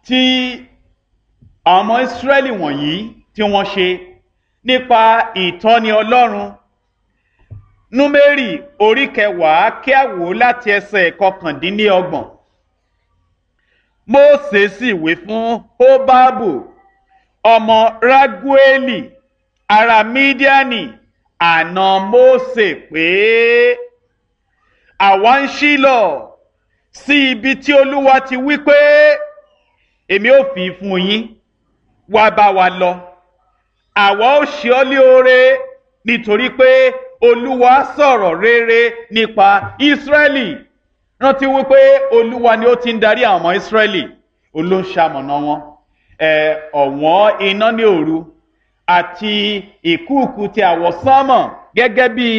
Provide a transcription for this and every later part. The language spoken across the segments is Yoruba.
tí àwọn ọmọ ìsírẹ́lì wọ̀nyí tí wọ́n ṣe nípa ìtọ́ni ọlọ́run númérì orí kẹwàá kí a wò láti ẹsẹ̀ kọkàndínlọ́gbọ̀n mósè sì wí fún hóbábù ọmọ rágúélì ará mídíánì àná mósè pé àwa ń ṣílọ̀ sí ibi tí olúwa ti wí pé èmi ò fi fún yín wá bá wa lọ àwa ó ṣe ọ́ lé oore nítorí pé olúwa sọ̀rọ̀ rere nípa ìsírẹ́lì rántí wípé olúwa ni ó ti ń darí àwọn ọmọ ìsírẹ́lì olóńṣàmọ̀nà wọn ọ̀wọ́n iná ní òru àti ìkúùkù ti àwọ̀sánmọ̀ gẹ́gẹ́ bí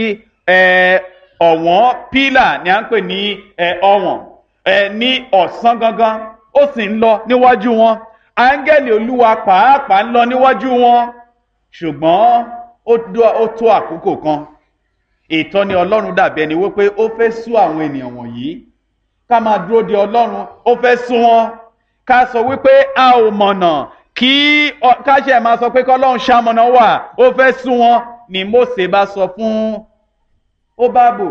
ọ̀wọ́n pílà ni à ń pè ní ọ̀wọ̀n ní ọ̀sán gangan ó sì ń lọ níwájú wọn áńgẹ́lì olúwa pàápàá ń lọ níwájú wọn ṣùgbọ́n ó tó àkókò kan ìtọ́ni ọlọ́run dàbí ẹni wípé ó fẹ́ sú àwọn ènìyàn wọ̀nyí ká máa dúró de ọlọ́run ó fẹ́ sú wọn ká sọ wípé a ò mọ̀nà kí ká ṣe máa sọ pé kọ́lọ́run ṣamọ̀nà wà ó fẹ́ sú wọn ni Mósè bá sọ fún Hóbábù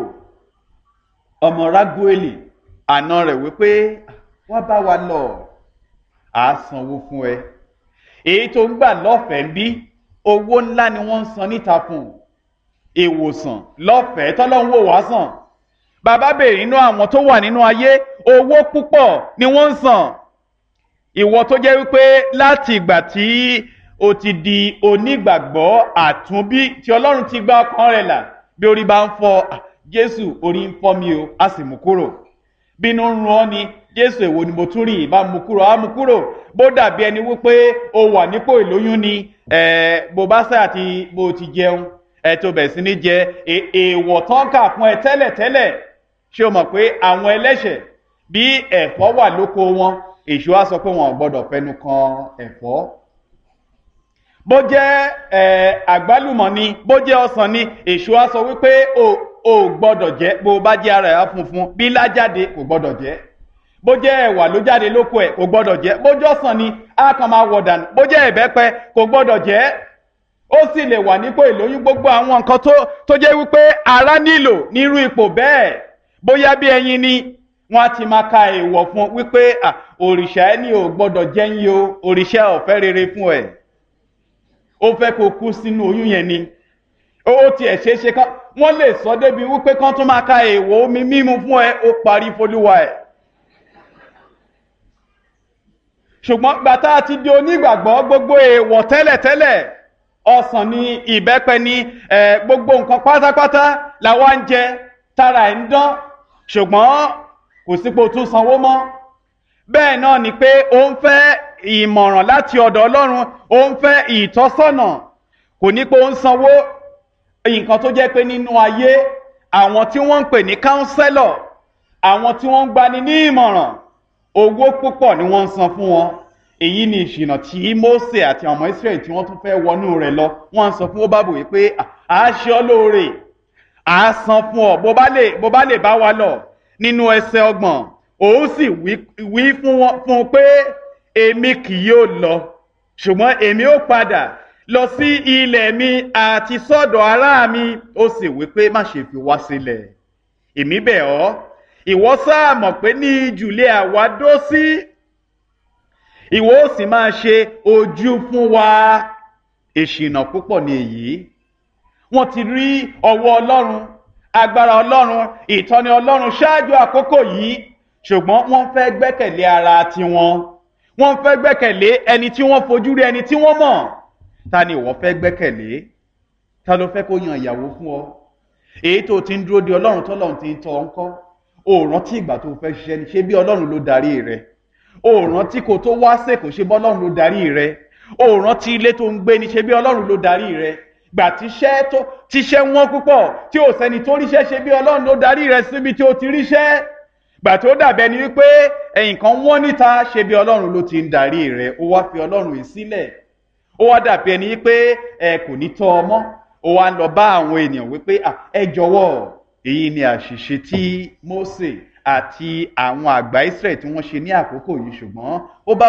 ọmọ Rágúélì àna rẹ̀ wípé wá bá wa lọ à á sanwó fún ẹ èyí tó ń gbà lọ́fẹ̀ẹ́ bí owó ńlá ni wọ́n ń san níta fún un ìwòsàn lọ́fẹ̀ẹ́ tọ́lọ́hún wò wá sàn bàbá béèrè nínú àwọn tó wà nínú ayé owó púpọ̀ ni wọ́n ń san ìwọ tó jẹ́ wípé láti ìgbà tí o ti di onígbàgbọ́ àtúnbí tí ọlọ́run ti gba ọkàn rẹ̀ là bí orí bá ń fọ́ jésù orí ń fọ́ mi o a sì mú kúrò bínú ń run ọ́ ni jésù èwo ni mo tún rí ìbá mú kúrò á mú kúrò bó dàbí ẹni wípé o wà nípò ìlóyún ni bó bá sáà ti bó ti jẹun ẹ tó bẹ̀ sí ní jẹ èèwọ̀ tán kà fún ẹ tẹ́lẹ̀tẹ́lẹ̀ ṣé o mọ̀ pé àwọn ẹlẹ́ṣẹ̀ bí ẹ̀fọ́ wà lóko wọn èṣù á sọ pé wọn ò gbọ́dọ̀ fẹnu kan ẹ̀fọ́ bó jẹ́ àgbálùmọ̀ ni bó jẹ́ ọsàn ni èṣù á sọ wípé o ò gbọ́dọ̀ jẹ bó bá jẹ́ ara ẹ̀ funfun bí lájáde kò gbọ́dọ̀ jẹ bó jẹ́ ẹ̀wà ló jáde lóko ẹ̀ kò gbọ́dọ̀ jẹ bó jẹ́ ọsàn ni á kàn máa wọ̀ dànù bó jẹ́ ẹ̀bẹ́pẹ kò gbọ́dọ̀ jẹ ó sì lè wà nípò ìlóyún gbogbo àwọn nǹkan tó tó jẹ́ wípé ara nílò nírú ipò bẹ́ẹ̀ bóyá bí ẹyin ni wọ́n á ti máa ka èèwọ̀ fún wípé òrìṣà ẹni ò gbọ́dọ̀ jẹ́yìn o òrìṣà ọ̀fẹ́ rere fún ẹ̀ ó fẹ́ kó kú sínú oyún yẹn ni ó tiẹ̀ ṣeé ṣe kán wọ́n lè sọ débi wípé kán tún máa ka èèwọ̀ omi mímu fún ẹ ó parí folúwa ẹ̀ ṣùgbọ́n gbàtà ti di onígbàgbọ́ gbogbo èèwọ̀ tẹ́lẹ̀tẹ́lẹ̀ ọsàn ni ìbẹ́pẹ ni gbogbo nǹkan pátápátá làwa ń jẹ tára ẹ̀ ń dán ṣùgbọ́n kò sípò tún sanwó mọ́ bẹ́ẹ̀ náà ni pé ó ń fẹ́ ìmọ̀ràn láti ọ̀dọ̀ Ọlọ́run ó ń fẹ́ ìtọ́sọ́nà kò ní pé ó ń sanwó nǹkan tó jẹ́ pé nínú ayé àwọn tí wọ́n ń pè ní káúnsẹ́lọ̀ àwọn tí wọ́n ń gbani ní ìmọ̀ràn owó púpọ̀ ni wọ́n ń san fún wọn èyí ni ìṣìnà tí Mósè àti ọmọ Israẹli tí wọ́n tún fẹ́ wọnú rẹ̀ lọ wọ́n ń sọ fún Hóbábù wí pé à á ṣe ọ́ lóore à á san fún ọ bó bá lè bó bá lè bá wa lọ nínú ẹsẹ̀ ọgbọ̀n òun sì wí fún wọn fún un pé èmi kì yóò lọ ṣùgbọ́n èmi ó padà lọ sí ilẹ̀ mi àti sọ́dọ̀ ará mi ó sì wí pé má ṣe fi wá sílẹ̀ èmi bẹ̀ ọ́ ìwọ sáà mọ̀ pé ní ìjùlẹ̀ àwa dó sí ìwọ ó sì máa ṣe ojú fún wa ìṣìnà púpọ̀ ní èyí wọ́n ti rí ọwọ́ ọlọ́run agbára ọlọ́run ìtọ́ni ọlọ́run ṣáájú àkókò yìí ṣùgbọ́n wọ́n fẹ́ gbẹ́kẹ̀lé ara tiwọn wọ́n fẹ́ gbẹ́kẹ̀lé ẹni tí wọ́n fojú rí ẹni tí wọ́n mọ̀ ta ni ìwọ fẹ́ gbẹ́kẹ̀lé ta ló fẹ́ kó yan ìyàwó fún ọ èyí tó ti ń dúró de ọlọ́run tọ́lọ́run ti ń tọ́ ọ ń kọ́ o rántí ìgbà tó fẹ́ ṣiṣẹ́ ni ṣé bí ọlọ́run ló darí rẹ o rántí kó tó wá sèkò ṣe bí ọlọ́run ló darí rẹ o rántí ilé tó ń gbé ni ṣe bí ọlọ́run ló darí rẹ gbà tíṣẹ́ tó tíṣẹ́ wọ́n púpọ̀ tí ò sẹ́ni tó ríṣẹ́ ṣe bí ọlọ́run ló darí rẹ síbi tí ó ti ríṣẹ́ gbà tó dàbẹ́ ni wípé ẹ̀yìn kan wọ́n níta ṣe bí ọlọ́run ló ti ń darí rẹ ó wá fi ọlọ́run yìí sílẹ̀ ó wá dàbí ẹni wípé ẹ kò ní tọ́ ọmọ ó wá ń lọ bá àwọn ènìyàn wípé ẹ jọ̀wọ́ èyí ni àṣìṣe tí Mósè àti àwọn àgbà Ísírẹ́lì tí wọ́n ṣe ní àkókò yìí ṣùgbọ́n ó bá